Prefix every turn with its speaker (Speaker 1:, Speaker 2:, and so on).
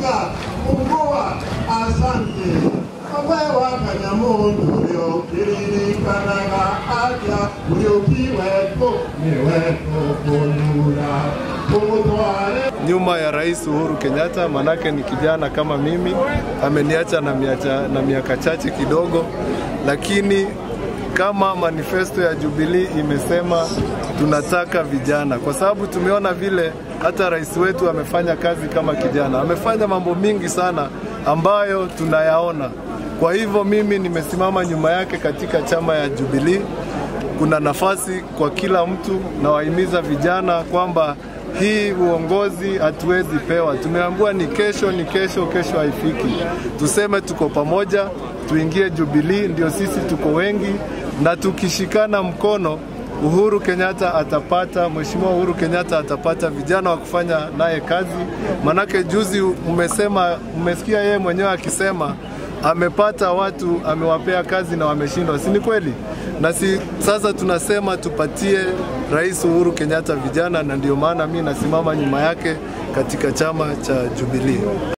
Speaker 1: Unga, ungua, asante. Wewe Kanyamundu uliokiririkanaga atya uliokiweko niweko kunura umutware
Speaker 2: nyuma ya Rais Uhuru Kenyatta, manake ni kijana kama mimi, ameniacha na miaka, na miaka chache kidogo, lakini kama manifesto ya Jubilee imesema tunataka vijana, kwa sababu tumeona vile hata rais wetu amefanya kazi kama kijana, amefanya mambo mingi sana ambayo tunayaona. Kwa hivyo mimi nimesimama nyuma yake katika chama ya Jubilee. Kuna nafasi kwa kila mtu, nawahimiza vijana kwamba hii uongozi hatuwezi pewa. Tumeambiwa ni kesho, ni kesho, kesho haifiki. Tuseme tuko pamoja, tuingie Jubilee, ndio sisi tuko wengi, na tukishikana mkono Uhuru Kenyatta atapata, Mheshimiwa Uhuru Kenyatta atapata vijana wa kufanya naye kazi. Manake juzi umesema, umesikia yeye mwenyewe akisema amepata watu amewapea kazi na wameshindwa, si ni kweli? Na si sasa tunasema tupatie Rais Uhuru Kenyatta vijana, na ndio maana mi nasimama nyuma yake katika chama cha Jubilee.